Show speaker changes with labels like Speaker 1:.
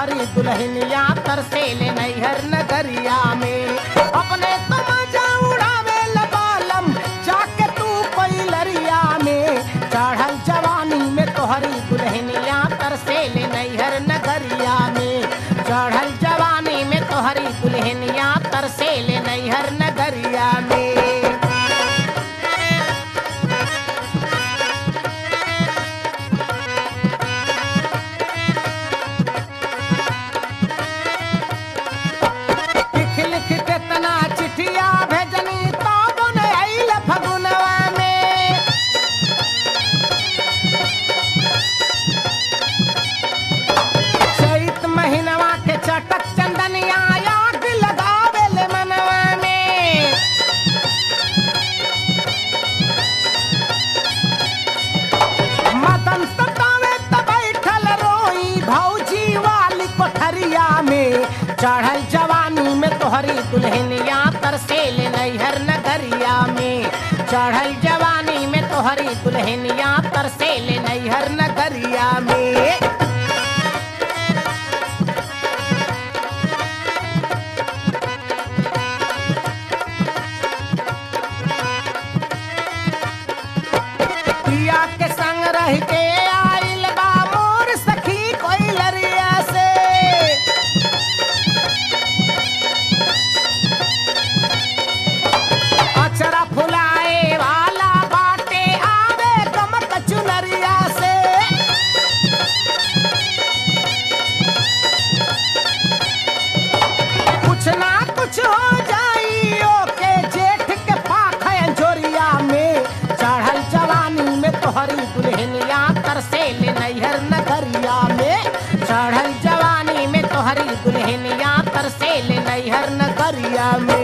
Speaker 1: तोहरी दुल्हनिया तरसेल नैहर नगरिया में अपने तो मजा उड़ावे लबालम जाके तू कोई लरिया में चढ़ल जवानी में तोहरी दुल्हनिया तरसेल नैहर नगरिया में चढ़ल जवानी में तोहरी दुल्हनिया तरसेल नैहर नगरिया में लिख लिख के तना चिठिया भेजनी तब न आइल फगुनवा में चैत महीनवा के चटक चंदनिया आग लगावे ले मनवा में मदन सतावे त बैठल रोई भौजी वाली कोठरिया में चढ़ल जवानी में तोहरी दुल्हनिया तरसेल नैहर नगरिया में चढ़ल जवानी में तोहरी दुल्हनिया तरसेल नैहर नगरिया में पिया के संग रह के आइल बा मोर सखी कोई लरिया से अचरा फुलाए वाला बाटे आवे कमक चुनरिया से कुछ ना कुछ हो जाइयो के जेठ के पाख अंजोरिया में चढ़ल जवानी में तोहरी दुल्हनिया तरसेल नैहर नगरिया में चढ़ल जवानी में तोहरी दुल्हनिया तरसेल नैहर नगरिया में